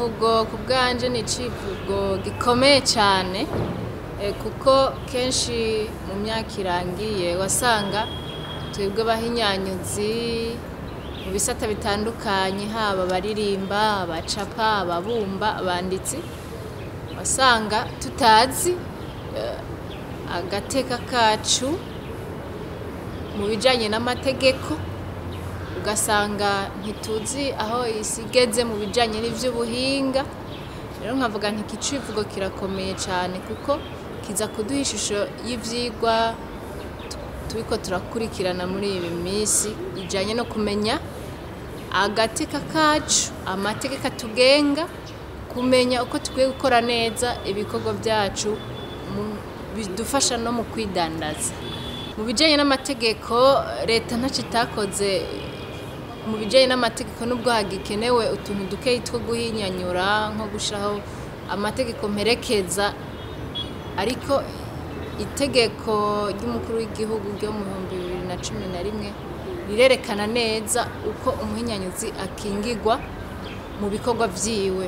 civugo ku bwanje ni icivugo gikomeye cyane eh, kuko kenshi mu myaka irangiye wasanga twebwe abahinyanyuzi mu bisata bitandukanye haba abaririmba abacapa ababumba abanditsi wasanga tutazi eh, agateka kacu mu bijanye n'amategeko ugasanga ntituzi aho isi igeze mu bijanye n'ivy'ubuhinga rero nkavuga nti iki civugo kirakomeye cyane kuko kiza kuduha ishusho y'ivyigwa tu- turiko turakurikirana muri iyi minsi ijanye no kumenya agateka kacu amategeko atugenga kumenya uko tukwiye gukora neza ibikorwa byacu mu- bidufasha no mu kwidandaza mu bijyanye n'amategeko leta ntacyo itakoze mu bijyanye n'amategeko nubwo hagikenewe utuntu dukeyi two guhinyanyura nko gushaho amategeko mperekeza ariko itegeko ry'umukuru w'igihugu ryo mu bihumbi bibiri na cumi na rimwe rirerekana neza uko umuhinyanyuzi akingirwa mu bikorwa vyiwe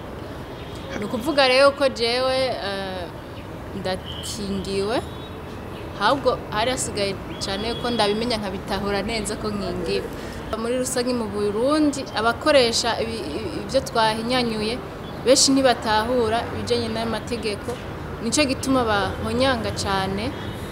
ni ukuvuga rero ko jewe eh, ndakingiwe ahubwo hari hasigaye cyane ko ndabimenya nkabitahura neza ko nkingiwe muri rusange mu burundi abakoresha ibi- ibi- ibyo twahinyanyuye benshi ntibatahura ibijyanye n'amategeko nicyo gituma bahonyanga cyane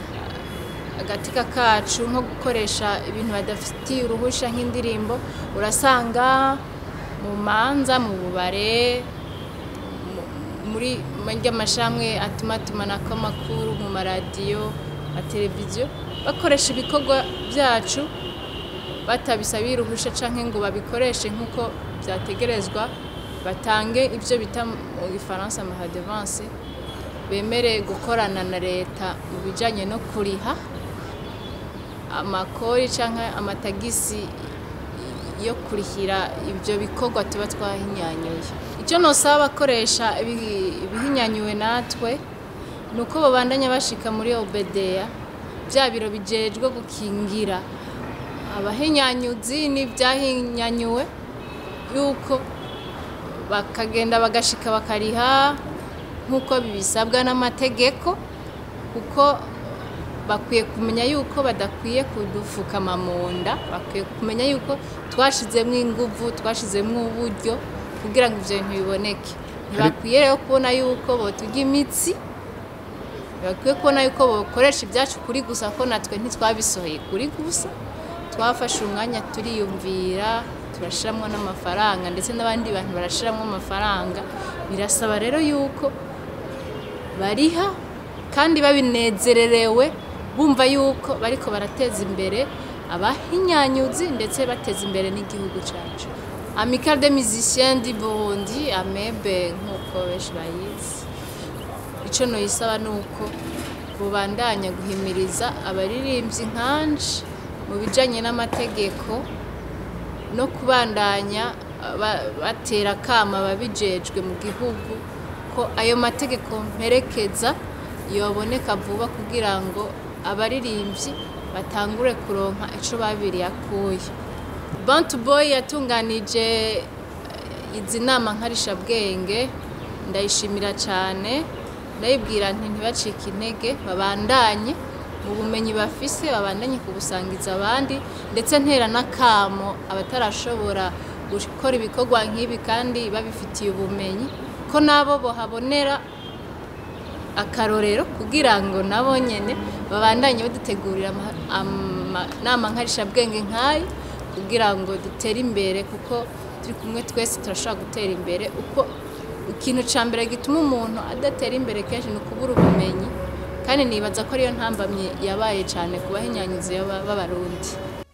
agateka kacu nko gukoresha ibintu badafitiye uruhusha nk'indirimbo urasanga mu manza mu bubare mu- muri ry'amashamwe atumatumanako amakuru mu maradiyo mateleviziyo bakoresha ibikorwa byacu batabisabiye uruhusha canke ngo babikoreshe nk'uko vyategerezwa batange ivyo bita mu gifaransa amahadevanse bemere gukorana na leta mu bijanye no kuriha amakori canke amatagisi yo kurihira ivyo bikorwa tuba twahinyanyuye icyo nosaba abakoresha ibi- ibihinyanyuwe natwe ni uko babandanya bashika muri obedeya bya biro bijejwe gukingira abahinyanyuzi n'ibyahinyanyuwe yuko bakagenda bagashika bakariha nk'uko bibisabwa n'amategeko kuko bakwiye kumenya yuko badakwiye kudufukama mu nda bakwiye kumenya yuko twashizemo inguvu twashizemo uburyo kugira ngo ivyo bintu biboneke ntibakwiye rero kubona yuko boturya imitsi ntibakwiye kubona yuko bokoresha ibyacu kuri gusa ko natwe ntitwabisohoye kuri gusa twafashe umwanya turiyumvira turashiramo n'amafaranga ndetse n'abandi bantu barashiramo amafaranga birasaba rero yuko bariha kandi babinezererewe bumva yuko bariko barateza imbere abahinyanyuzi ndetse bateza imbere n'igihugu cyacu amicale de musiciens du Burundi amebe nk'uko benshi bayizi icyo noyisaba ni uko bubandanya guhimiriza abaririmbyi nkanje mu bijanye n'amategeko no kubandanya ba- batera akama ababijejwe mu gihugu ko ayo mategeko mperekeza yoboneka vuba kugira ngo abaririmbyi batangure kuronka ico babiri yakuye bantu boy yatunganije eh, izi nama nkarishabwenge ndayishimira cyane ndayibwira nti ntibacike intege babandanye mu bumenyi bafise babandanye kubusangiza abandi ndetse ntera n'akamo abatarashobora gukora ibikorwa nk'ibi kandi babifitiye ubumenyi ko nabo bohabonera akarorero kugira ngo nabo nyene babandanye badutegurira ama- amanama nkarishabwenge nk'ayo kugira ngo dutere imbere kuko turi kumwe twese turashobora gutera imbere uko ikintu ca mbere gituma umuntu adatera imbere kenshi ni ukubura ubumenyi kandi nibaza ko ariyo ntambamye yabaye cyane ku bahinyanyuzi b'abarundi